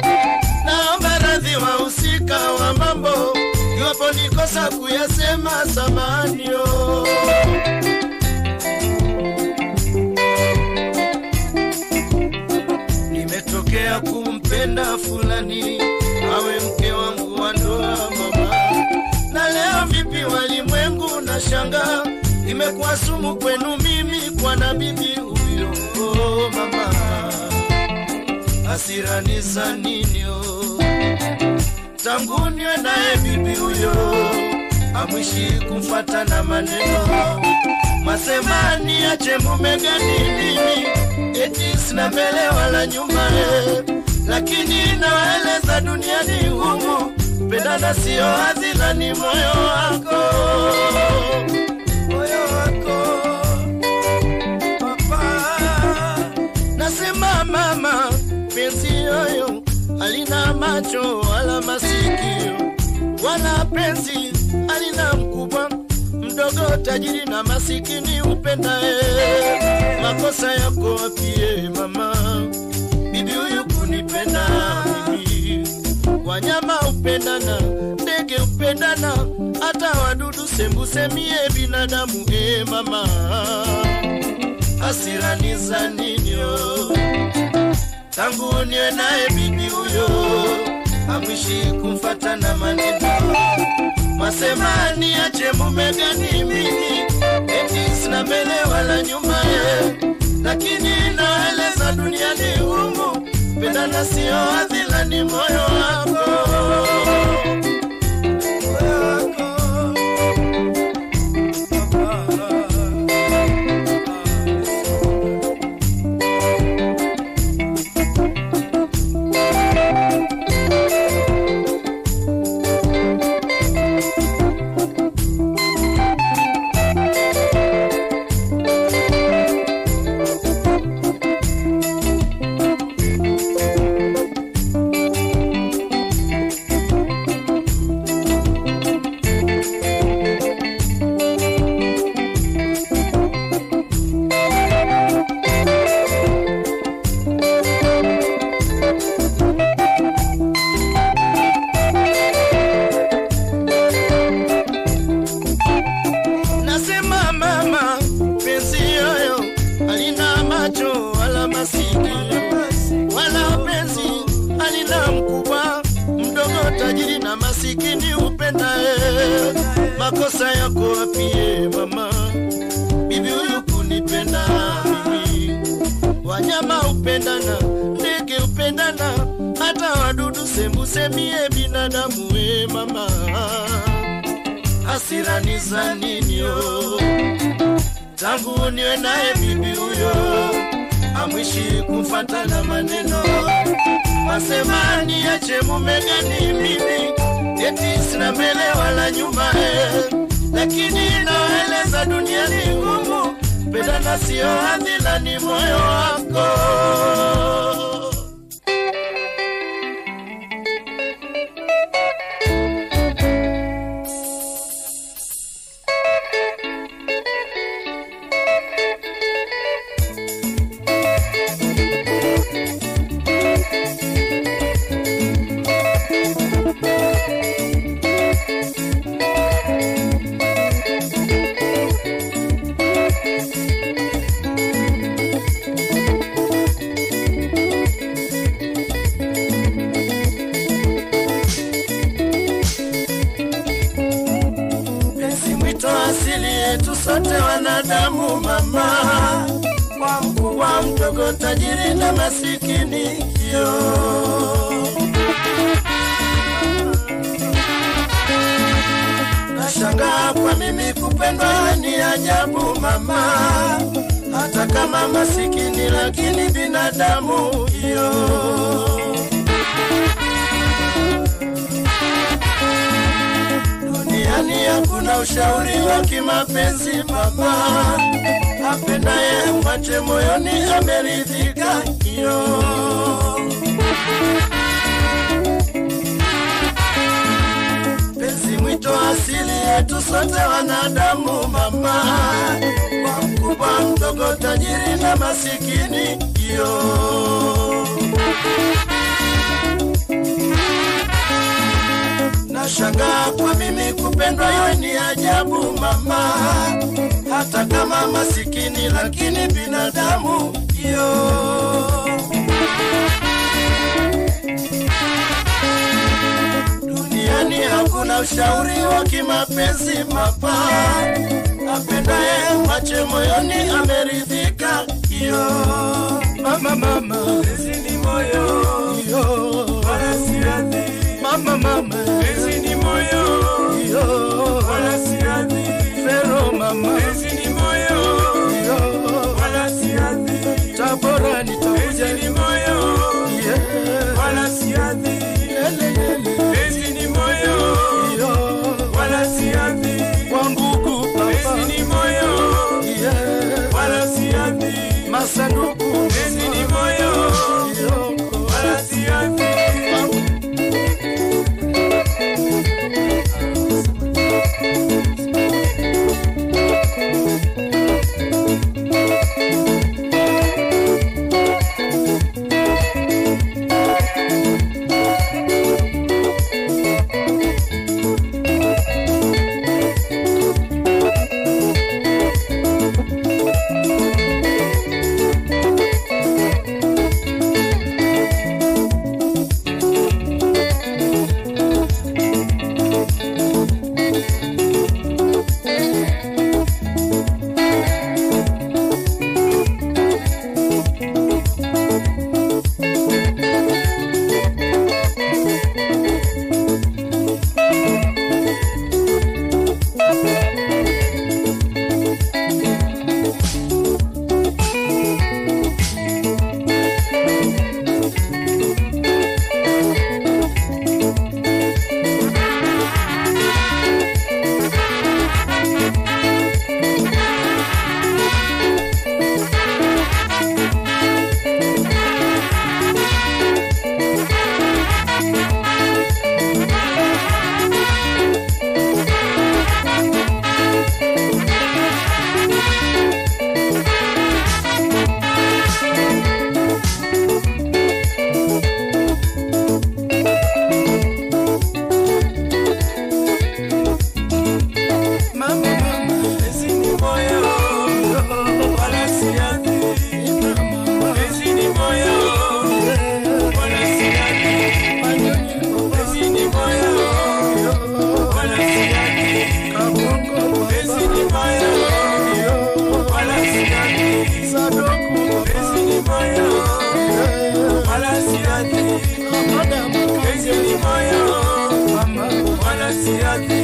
naomba radhi wahusika wa mambo iwapo nikosa kuyasema samanio nimetokea kumpenda fulani awe mke wangu wa ndoa mama na leo vipi walimwengu na shanga imekuwa sumu kwenu mimi kwa na bibi huyo oh, mama hasirani za ninio tangu niwe naye bibi huyo amwishi kumfata na maneno masemani ache mume gani mimi eti sina mbele wala nyuma eh. lakini nawaeleza duniani humu pendana sio hazina ni moyo wako moyo wako papa nasema mama penzi yoyo alina macho wala masikio wala penzi alina mkubwa mdogo tajiri na masikini upendae makosa yako wapie mama bibi huyu kunipenda mimi wanyama upendana ndege upendana hata wadudu sembusemie binadamu e mama hasirani za ninyo tangu niwe naye bibi huyo amwishi kumfata na maneno masemani ache mume gani mimi eti sina mbele wala nyuma ye lakini naeleza duniani humu pendana sio adhila ni moyo wako Moyo wako. nasema mama penzi yoyo alina macho wala masikio wala penzi alina mkubwa mdogo tajiri na masikini upendae makosa yako wapie mama bibi huyu kunipenda mimi wanyama upendana ndege upendana hata wadudu sembusemie binadamu we mama hasirani za ninyo tangu niwe naye bibi huyo amwishi kumfata na maneno masemani ache mume gani mimi eti sina mbele wala nyuma eh. lakini naeleza duniani ngumu pendana sio hadhila ni moyo wako penzi mwito asili yetu sote wanadamu mama kwa mkubwa mdogo tajiri na masikini yo nashangaa kwa mimi kupendwa ni ajabu mama hata kama masikini lakini binadamu yo duniani hakuna ushauri wa kimapenzi mama apendaye mwache moyoni ameridhika hiyo penzi mwito asili yetu sote wanadamu mama kwa mkubwa mdogo tajiri na masikini hiyo kupendwa iwe ni ajabu mama, hata kama masikini lakini binadamu yo duniani hakuna ushauri wa kimapenzi mabaya, apendaye mwache moyoni ameridhika yo mama mama Penzi ni moyo, yo wala si ardhi. mama mama Penzi ni moyo, yo wala si ardhi. Fero mama Penzi ni moyo, yo wala si ardhi. Tabora nitakuja Penzi ni moyo, yeah. wala si ardhi. Lele lele Penzi ni moyo, yo wala si ardhi. Wangugu Penzi papa ni moyo, yeah. wala si ardhi. Masanduku Penzi ni moyo, yo wala si ardhi. mama mama Penzi ni moyo, wala si ardhi. Penzi ni moyo, wala si ardhi. Penzi ni moyo, wala si ardhi. Penzi ni moyo, wala si ardhi. Penzi ni moyo, wala si ardhi. Penzi ni moyo, wala si ardhi.